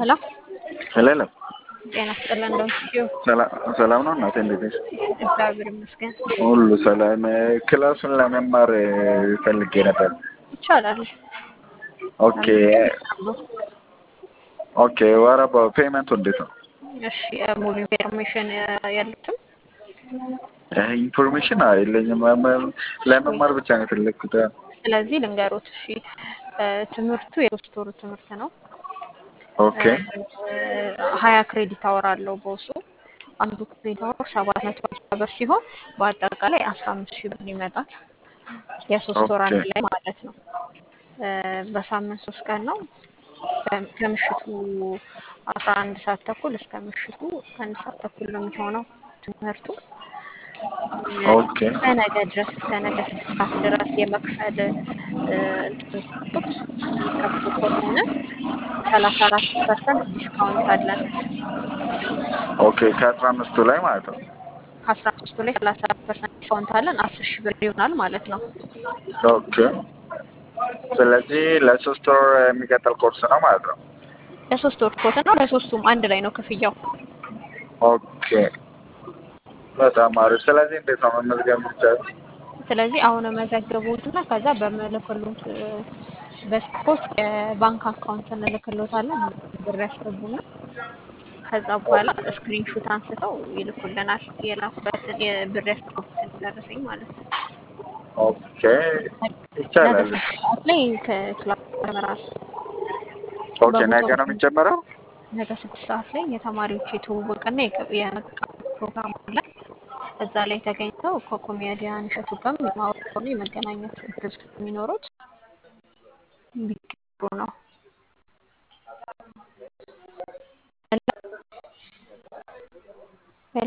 ሄሎ ሄሎ ጤና ይስጥልን እንደምትችይው ሰላም ነው እናቴ፣ እንዴት ነሽ? እግዚአብሔር ይመስገን ሁሉ ሰላም። ክላሱን ለመማር ፈልጌ ነበር። ይቻላል። ኦኬ ኦኬ። ወረባ ፔመንቱ እንዴት ነው? እሺ ሙሉ ኢንፎርሜሽን ያሉትም ኢንፎርሜሽን የለኝም። ለመማር ብቻ ነው የፈለግኩት። ስለዚህ ልንገሮት። እሺ ትምህርቱ የሶስት ወሩ ትምህርት ነው። ኦኬ ሀያ ክሬዲት አወር አለው በውስጡ። አንዱ ክሬዲት አወር ሰባት መቶ ሀምሳ ብር ሲሆን በአጠቃላይ አስራ አምስት ሺህ ብር ይመጣል። የሶስት ወር አንድ ላይ ማለት ነው። በሳምንት ሶስት ቀን ነው። ከምሽቱ አስራ አንድ ሰዓት ተኩል እስከ ምሽቱ አንድ ሰዓት ተኩል ነው የሚሆነው ትምህርቱ። ኦኬ ከነገ ድረስ እስከ ነገ ስድስት ሰዓት ድረስ የመክፈል እንትንጡት የሚከፍሉ ከሆነ ሰላሳ አራት ፐርሰንት ዲስካውንት አለን። ኦኬ ከአስራ አምስቱ ላይ ማለት ነው። ከአስራ አምስቱ ላይ ሰላሳ አራት ፐርሰንት ዲስካውንት አለን። አስር ሺህ ብር ይሆናል ማለት ነው። ኦኬ ስለዚህ ለሶስት ወር የሚቀጥል ኮርስ ነው ማለት ነው። ለሶስት ወር ኮርስ ነው። ለሶስቱም አንድ ላይ ነው ክፍያው። ኦኬ በጣም አሪፍ። ስለዚህ እንዴት ነው መመዝገብ የሚቻለው? ስለዚህ አሁን መዘግቡትና ከዛ በምልክሉት በስፖርት የባንክ አካውንት እንልክሎታለን። ብር ያስገቡና ከዛ በኋላ ስክሪንሹት አንስተው ይልኩልናል። የላኩበትን የብር ያስገቡትን ደረሰኝ ማለት ነው። ኦኬ ይቻላል። ነገ ስድስት ሰዓት ላይ ከክላስ ይጀምራል። ኦኬ ነገ ነው የሚጀመረው? ነገ ስድስት ሰዓት ላይ የተማሪዎች የትውውቅና የመቃ ፕሮግራም አለ። እዛ ላይ ተገኝተው ከኮሜዲያን እሸቱ ጋር የማወራና የመገናኘት እድል የሚኖሩት ቢገቡ ነው። ሄሎ